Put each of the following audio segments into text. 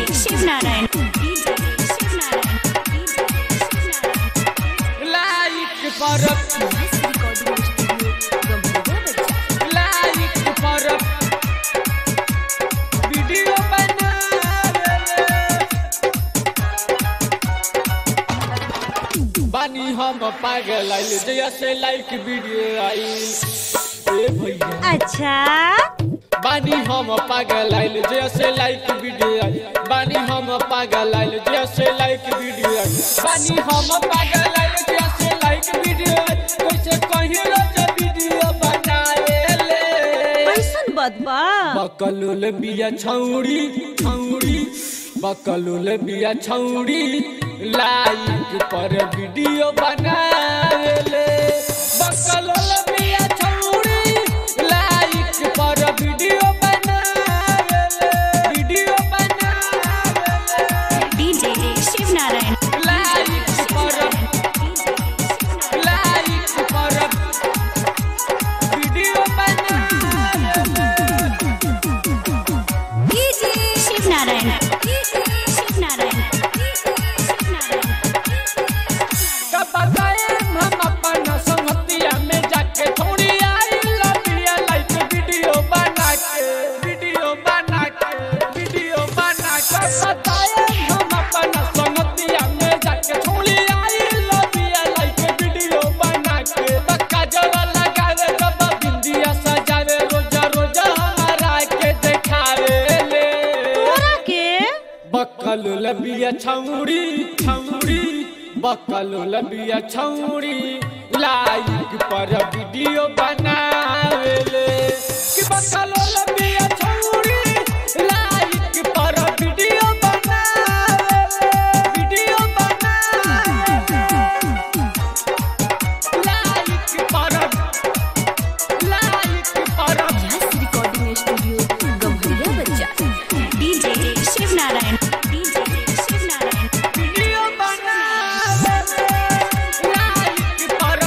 Shivnarayan DJ Shivnarayan like पर like पर video बना बानी हम पागल आइल जैसे लाइक वीडियो आइल ए भैया अच्छा बानी हम पागल आइल जैसे लाइक वीडियो आइल बानी हम पागल आइल जैसे लाइक वीडियो आइल बानी हम पागल आइल जैसे लाइक वीडियो आइल कैसे कहीं रोज वीडियो बनाए ले कैसन बदबा बकलुल बिया छौड़ी छौड़ी बकलुल बिया छौड़ी लाइक पर वीडियो बनावेले बकलुल बिया छौड़ी लाइक पर वीडियो बनावेले वीडियो बनावेले डीजे शिवनारायण लाइक पर लाइक पर वीडियो बनावेले डीजे शिवनारायण शिवनारायण कब गए हम अपन संगतिया में जाके थोड़ी आई लबिया लाइक वीडियो बना के वीडियो बना के वीडियो बना के बताए हम अपन संगतिया में जाके थोड़ी आई लबिया लाइक वीडियो बना के बक्का जरा लगावे जब बिंदिया सजावे रोजा रोजा हमारा के दिखावे ले तोरा के बकल लबिया छौड़ी छौड़ी बकल लबिया छौड़ी लाइक पर वीडियो बनावेले कि बकल लबिया छौड़ी लाइक पर वीडियो बनावेले वीडियो बनावेले लाइक पर लाइक पर रिकॉर्डिंग स्टूडियो गम्हरिया बच्चा DJ Shivnarayan DJ Shivnarayan video बनावेले लाइक पर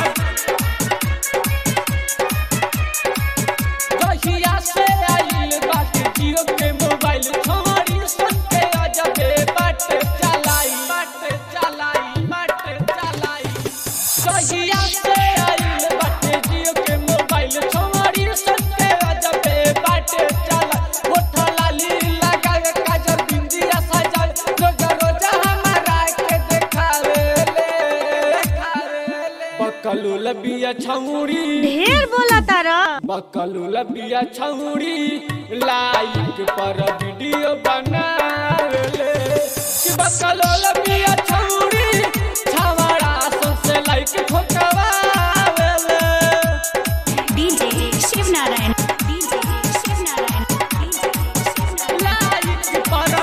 कहिया से आइल बाटे जियो के मोबाइल छोड़ी सन के अजबे बाटे चलाई बाटे चलाई बाटे चलाई कहिया से आइल बाटे जियो के मोबाइल छोड़ी सन के अजबे बाटे चलाई होठा लाली लगावे काजल बिंदिया सजावे रोजा रोजा हमारा के देखावे ले देखावे ले बकलू लबिया छौड़ी ढेर बोला तारा बकलू लबिया छौड़ी लाइक पर वीडियो बनावेले कि बकलू लबिया छौड़ी छवड़ा सबसे लाइक ठोकवावेले DJ Shivnarayan DJ Shivnarayan like पर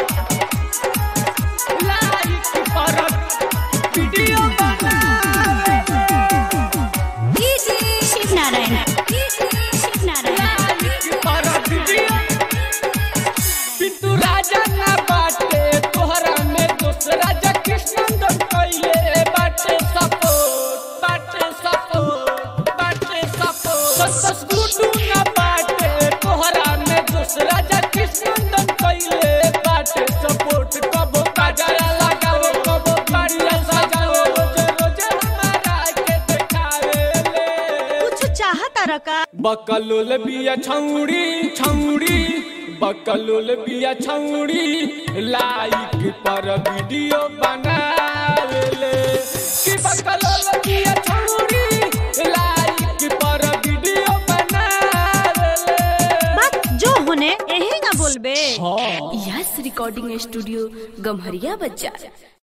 लाइक पर वीडियो बनावेले डीजे शिवनारायण शिवनारायण लाइक पर वीडियो पिंटू राजा ना बाटे तोहरा में दूसरा जा कृष्णन कइले बाटे सपोर्ट बाटे सपोर्ट बाटे सपोर्ट सस गुडू ना बाटे तोहरा में दूसरा जा कृष्णन कइले बाटे सपोर्ट कबो काजरा लगावे कबो कारिया सजावे रोज रोज हमारा के देखावे ले कुछ चाह तारा का बकलोल बिया छौड़ी छौड़ी बकलोल बिया छौड़ी लाइक पर वीडियो बनावेले कि बकलोल बिया छौड़ी लाइक पर वीडियो बनावेले बात जो होने यही ना बोलबे हाँ यस रिकॉर्डिंग स्टूडियो गम्हरिया बच्चा